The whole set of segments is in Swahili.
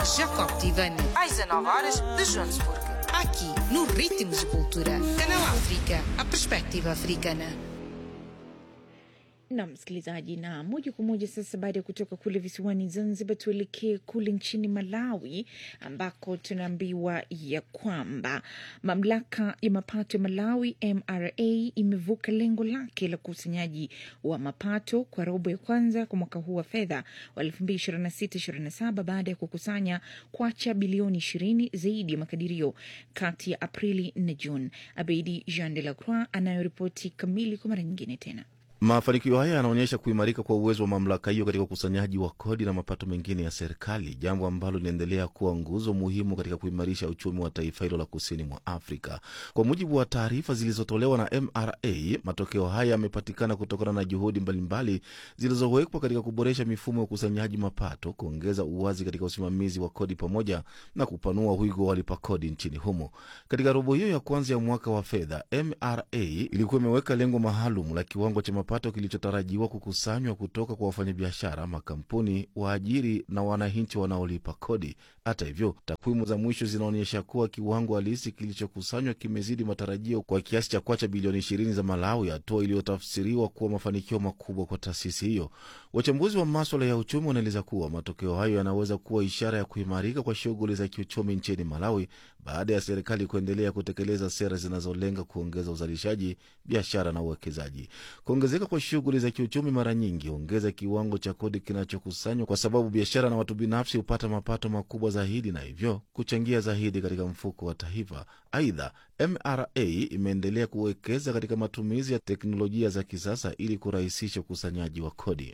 Jacob Tivani, às 19 horas de Joanesburgo. aqui no Ritmos de Cultura. Canal África, a perspectiva africana. na msikilizaji, na moja kwa moja sasa, baada ya kutoka kule visiwani Zanzibar, tuelekee kule nchini Malawi ambako tunaambiwa ya kwamba mamlaka ya mapato ya Malawi MRA imevuka lengo lake la ukusanyaji wa mapato kwa robo ya kwanza kwa mwaka huu wa fedha wa 2026/27 baada ya kukusanya kwacha bilioni 20 zaidi ya makadirio kati ya Aprili na Juni. Abedi Jean de la Croix anayoripoti kamili kwa mara nyingine tena. Mafanikio haya yanaonyesha kuimarika kwa uwezo wa mamlaka hiyo katika ukusanyaji wa kodi na mapato mengine ya serikali, jambo ambalo linaendelea kuwa nguzo muhimu katika kuimarisha uchumi wa taifa hilo la kusini mwa Afrika. Kwa mujibu wa taarifa zilizotolewa na MRA, matokeo haya yamepatikana kutokana na juhudi mbalimbali zilizowekwa katika kuboresha mifumo ya ukusanyaji mapato, kuongeza uwazi katika usimamizi wa kodi, pamoja na kupanua wigo wa walipa kodi nchini humo. Katika robo hiyo ya kwanza ya mwaka wa fedha, MRA ilikuwa imeweka lengo maalum la kiwango cha mapato kilichotarajiwa kukusanywa kutoka kwa wafanyabiashara, makampuni, waajiri na wananchi wanaolipa kodi. Hata hivyo, takwimu za mwisho zinaonyesha kuwa kiwango halisi kilichokusanywa kimezidi matarajio kwa kiasi cha kwacha bilioni ishirini za Malawi, hatua iliyotafsiriwa kuwa mafanikio makubwa kwa taasisi hiyo. Wachambuzi wa maswala ya uchumi wanaeleza kuwa matokeo hayo yanaweza kuwa ishara ya kuimarika kwa shughuli za kiuchumi nchini Malawi baada ya serikali kuendelea kutekeleza sera zinazolenga kuongeza uzalishaji, biashara na uwekezaji. Kuongezeka kwa shughuli za kiuchumi mara nyingi huongeza kiwango cha kodi kinachokusanywa, kwa sababu biashara na watu binafsi hupata mapato makubwa zaidi na hivyo kuchangia zaidi katika mfuko wa taifa. Aidha, MRA imeendelea kuwekeza katika matumizi ya teknolojia za kisasa ili kurahisisha ukusanyaji wa kodi.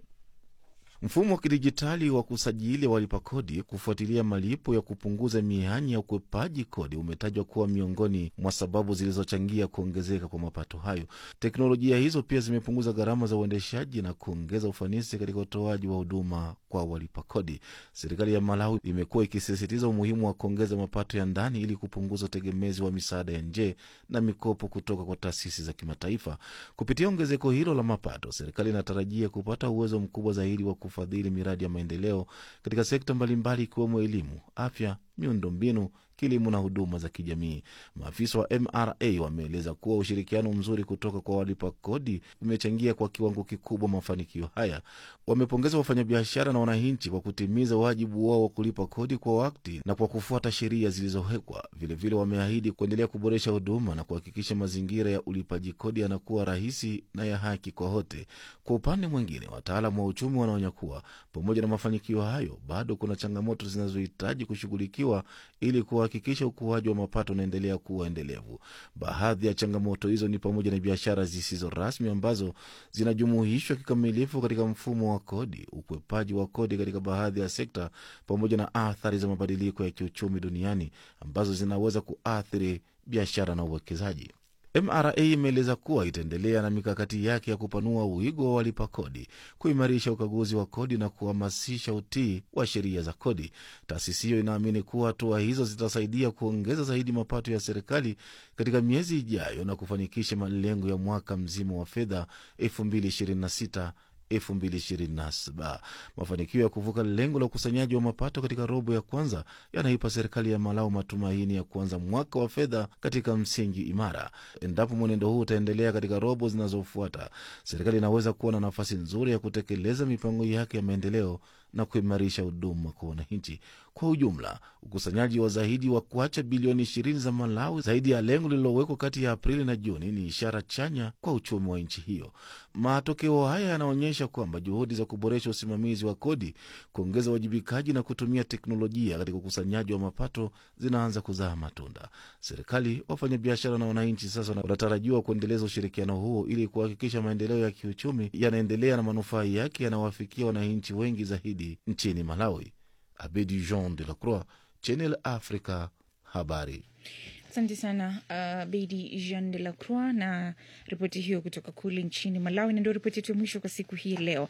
Mfumo wa kidijitali wa kusajili walipa kodi, kufuatilia malipo ya kupunguza mianya ya ukwepaji kodi umetajwa kuwa miongoni mwa sababu zilizochangia kuongezeka kwa mapato hayo. Teknolojia hizo pia zimepunguza gharama za uendeshaji na kuongeza ufanisi katika utoaji wa huduma kwa walipa kodi. Serikali ya Malawi imekuwa ikisisitiza umuhimu wa kuongeza mapato ya ndani ili kupunguza utegemezi wa misaada ya nje na mikopo kutoka kwa taasisi za kimataifa. Kupitia ongezeko hilo la mapato, serikali inatarajia kupata uwezo mkubwa zaidi wa kufadhili miradi ya maendeleo katika sekta mbalimbali ikiwemo elimu, afya, miundombinu, kilimo na huduma za kijamii. Maafisa wa MRA wameeleza kuwa ushirikiano mzuri kutoka kwa walipa kodi umechangia kwa kiwango kikubwa mafanikio haya. Wamepongeza wafanyabiashara na wananchi kwa kutimiza wajibu wao wa kulipa kodi kwa wakati na kwa kufuata sheria zilizowekwa. Vilevile wameahidi kuendelea kuboresha huduma na kuhakikisha mazingira ya ulipaji kodi yanakuwa rahisi na ya haki kwa wote. Kwa upande mwingine, wataalamu wa uchumi wanaonya kuwa pamoja na mafanikio hayo, bado kuna changamoto zinazohitaji kushughulikiwa ili kuhakikisha ukuaji wa mapato unaendelea kuwa endelevu. Baadhi ya changamoto hizo ni pamoja na biashara zisizo rasmi ambazo zinajumuishwa kikamilifu katika mfumo wa kodi, ukwepaji wa kodi katika baadhi ya sekta, pamoja na athari za mabadiliko ya kiuchumi duniani ambazo zinaweza kuathiri biashara na uwekezaji. MRA imeeleza kuwa itaendelea na mikakati yake ya kupanua wigo wa walipa kodi, kuimarisha ukaguzi wa kodi na kuhamasisha utii wa sheria za kodi. Taasisi hiyo inaamini kuwa hatua hizo zitasaidia kuongeza zaidi mapato ya serikali katika miezi ijayo na kufanikisha malengo ya mwaka mzima wa fedha 2026 2027. Mafanikio ya kuvuka lengo la ukusanyaji wa mapato katika robo ya kwanza yanaipa serikali ya Malawi matumaini ya kuanza mwaka wa fedha katika msingi imara. Endapo mwenendo huu utaendelea katika robo zinazofuata, serikali inaweza kuwa na nafasi nzuri ya kutekeleza mipango yake ya maendeleo na kuimarisha huduma kwa wananchi. Kwa ujumla, ukusanyaji wa zaidi wa kuacha bilioni ishirini za Malawi, zaidi ya lengo lililowekwa kati ya Aprili na Juni, ni ishara chanya kwa uchumi wa nchi hiyo. Matokeo haya yanaonyesha kwamba juhudi za kuboresha usimamizi wa kodi, kuongeza uwajibikaji na kutumia teknolojia katika ukusanyaji wa mapato zinaanza kuzaa matunda. Serikali, wafanyabiashara na wananchi sasa wanatarajiwa kuendeleza ushirikiano huo ili kuhakikisha maendeleo ya kiuchumi yanaendelea na manufaa yake yanawafikia wananchi wengi zaidi nchini Malawi. Abedi Jean de la Croix, Channel Africa, habari. Asante sana uh, Bedi Jean de la Croix na ripoti hiyo kutoka kule nchini Malawi, na ndio ripoti yetu ya mwisho kwa siku hii leo.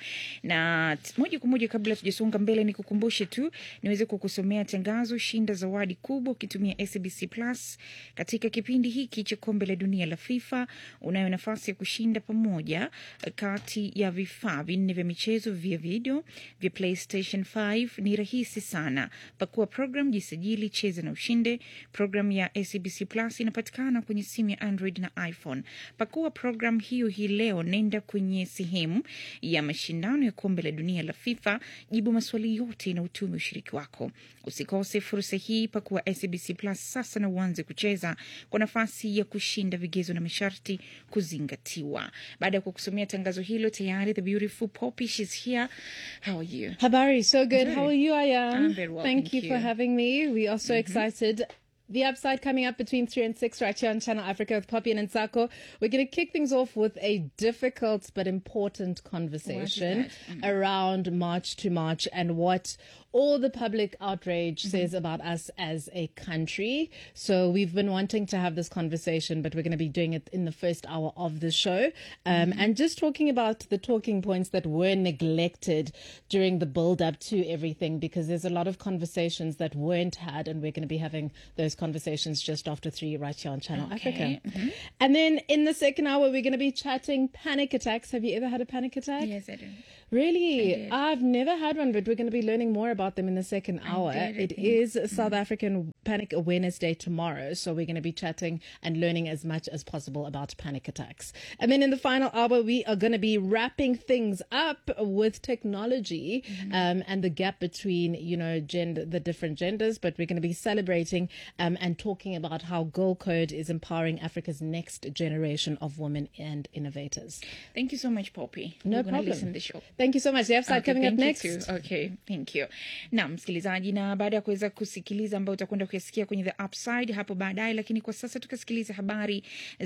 Na t- moja kwa moja, kabla tujasonga mbele, ni kukumbushe tu niweze kukusomea tangazo: shinda zawadi kubwa ukitumia SABC Plus katika kipindi hiki cha kombe la dunia la FIFA. Unayo nafasi ya kushinda pamoja kati ya vifaa vinne vya michezo vya video vya PlayStation 5. Ni rahisi sana, pakua program, jisajili, cheza na ushinde. Program ya SABC Plus inapatikana kwenye simu ya Android na iPhone. Pakua program hiyo hii leo, nenda kwenye sehemu ya mashindano ya kombe la dunia la FIFA, jibu maswali yote na utume ushiriki wako. Usikose fursa hii, pakua SABC Plus sasa na uanze kucheza kwa nafasi ya kushinda. Vigezo na masharti kuzingatiwa. Baada ya kukusomea tangazo hilo, tayari the beautiful Poppy, she's here. How are you? Habari, so good. Good. How are you, Ayam? I'm very well, Thank, thank you, for you. having me. We are so excited. The upside coming up between 3 and 6 right here on Channel Africa with Poppy and Nsako. We're going to kick things off with a difficult but important conversation around March to March and what all the public outrage says about us as a country. So we've been wanting to have this conversation, but we're going to be doing it in the first hour of the show. Um, And just talking about the talking points that were neglected during the build up to everything, because there's a lot of conversations that weren't had, and we're going to be having those conversations just after three right here on Channel Okay. Africa. And then in the second hour, we're going to be chatting panic attacks. Have you ever had a panic attack? Yes, I do. Really? I've never had one, but we're going to be learning more about them in the second hour. did, I It think. is South African Panic Awareness Day tomorrow, so we're going to be chatting and learning as much as possible about panic attacks. And then in the final hour, we are going to be wrapping things up with technology um, and the gap between, you know, gender, the different genders, but we're going to be celebrating um, and talking about how Girl Code is empowering Africa's next generation of women and innovators. Thank you so much, Poppy. No We're gonna problem. listen the show. Thank you so much. The upside Okay, coming up thank next. you too. Okay, thank you. Naam, msikilizaji, na baada ya kuweza kusikiliza ambayo utakwenda kuyasikia kwenye the upside hapo baadaye, lakini kwa sasa tukasikiliza habari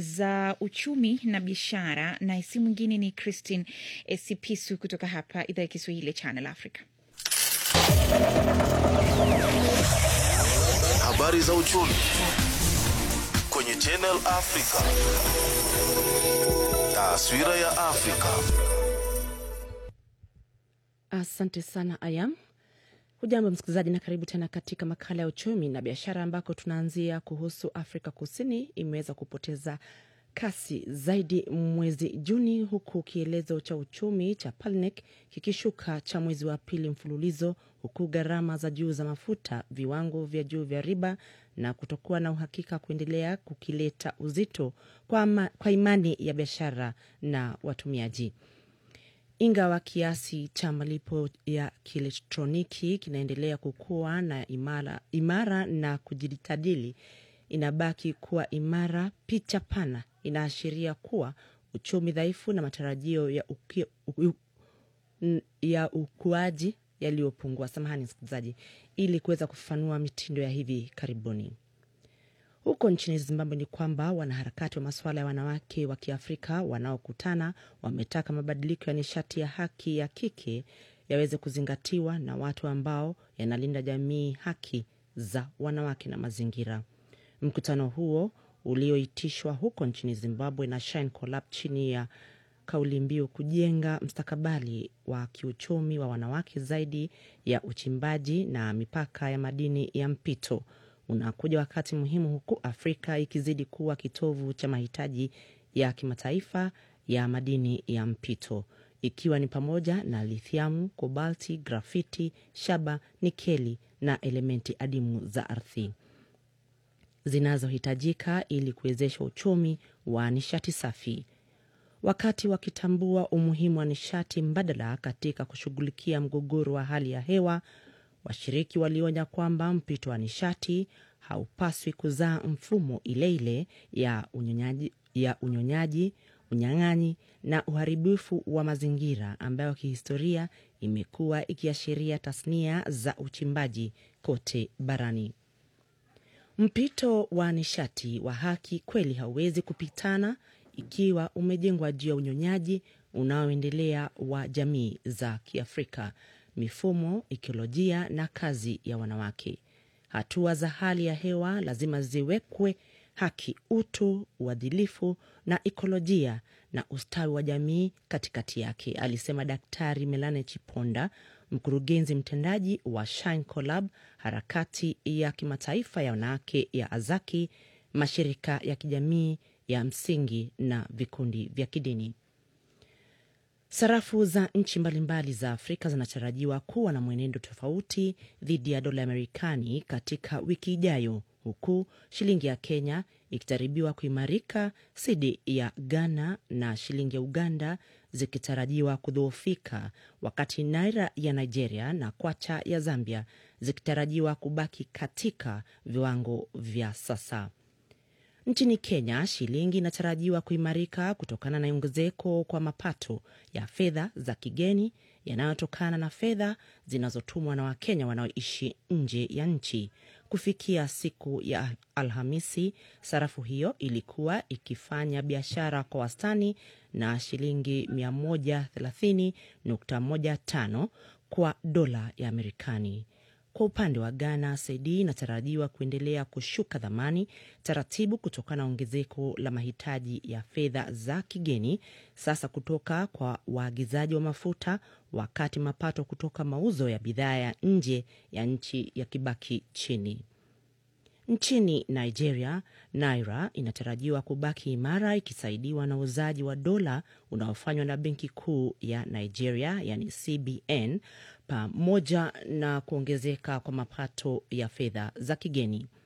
za uchumi na biashara, na si mwingine ni Christine Esipisu kutoka hapa idhaa ya Kiswahili ya Channel Africa. Habari za uchumi kwenye Channel Africa. Taswira ya Afrika. Asante sana Ayam. Hujambo msikilizaji, na karibu tena katika makala ya uchumi na biashara, ambako tunaanzia kuhusu Afrika Kusini imeweza kupoteza kasi zaidi mwezi Juni, huku kielezo cha uchumi cha Palnek kikishuka cha mwezi wa pili mfululizo, huku gharama za juu za mafuta, viwango vya juu vya riba na kutokuwa na uhakika kuendelea kukileta uzito kwa, ama, kwa imani ya biashara na watumiaji ingawa kiasi cha malipo ya kielektroniki kinaendelea kukua na imara, imara na kujitadili inabaki kuwa imara. Picha pana inaashiria kuwa uchumi dhaifu na matarajio ya, uki, u, n- ya ukuaji yaliyopungua. Samahani msikilizaji, ili kuweza kufafanua mitindo ya hivi karibuni. Huko nchini Zimbabwe ni kwamba wanaharakati wa masuala ya wanawake wa Kiafrika wanaokutana wametaka mabadiliko ya nishati ya haki ya kike yaweze kuzingatiwa na watu ambao yanalinda jamii, haki za wanawake na mazingira. Mkutano huo ulioitishwa huko nchini Zimbabwe na Shine Collab chini ya kauli mbiu kujenga mstakabali wa kiuchumi wa wanawake zaidi ya uchimbaji na mipaka ya madini ya mpito unakuja wakati muhimu huku Afrika ikizidi kuwa kitovu cha mahitaji ya kimataifa ya madini ya mpito ikiwa ni pamoja na lithiamu, kobalti, grafiti, shaba, nikeli na elementi adimu za ardhi zinazohitajika ili kuwezesha uchumi wa nishati safi. Wakati wakitambua umuhimu wa nishati mbadala katika kushughulikia mgogoro wa hali ya hewa, washiriki walionya kwamba mpito wa nishati haupaswi kuzaa mfumo ile ile ya unyonyaji, ya unyonyaji unyang'anyi na uharibifu wa mazingira ambayo kihistoria imekuwa ikiashiria tasnia za uchimbaji kote barani. Mpito wa nishati wa haki kweli hauwezi kupitana ikiwa umejengwa juu ya unyonyaji unaoendelea wa jamii za Kiafrika, mifumo, ikolojia na kazi ya wanawake. Hatua za hali ya hewa lazima ziwekwe haki, utu, uadilifu na ikolojia na ustawi wa jamii katikati yake, alisema Daktari Melane Chiponda, mkurugenzi mtendaji wa Shine Collab, harakati ya kimataifa ya wanawake ya Azaki, mashirika ya kijamii ya msingi na vikundi vya kidini. Sarafu za nchi mbalimbali za Afrika zinatarajiwa kuwa na mwenendo tofauti dhidi ya dola ya Marekani katika wiki ijayo, huku shilingi ya Kenya ikitarajiwa kuimarika dhidi ya Ghana na shilingi ya Uganda zikitarajiwa kudhoofika, wakati naira ya Nigeria na kwacha ya Zambia zikitarajiwa kubaki katika viwango vya sasa. Nchini Kenya, shilingi inatarajiwa kuimarika kutokana na ongezeko kwa mapato ya fedha za kigeni yanayotokana na fedha zinazotumwa na Wakenya wanaoishi nje ya nchi. Kufikia siku ya Alhamisi, sarafu hiyo ilikuwa ikifanya biashara kwa wastani na shilingi 130.15 kwa dola ya Marekani. Kwa upande wa Ghana, sedi inatarajiwa kuendelea kushuka dhamani taratibu kutokana na ongezeko la mahitaji ya fedha za kigeni sasa kutoka kwa waagizaji wa mafuta, wakati mapato kutoka mauzo ya bidhaa ya nje ya nchi yakibaki chini. Nchini Nigeria, naira inatarajiwa kubaki imara ikisaidiwa na uuzaji wa dola unaofanywa na benki kuu ya Nigeria, yani CBN, pamoja na kuongezeka kwa mapato ya fedha za kigeni.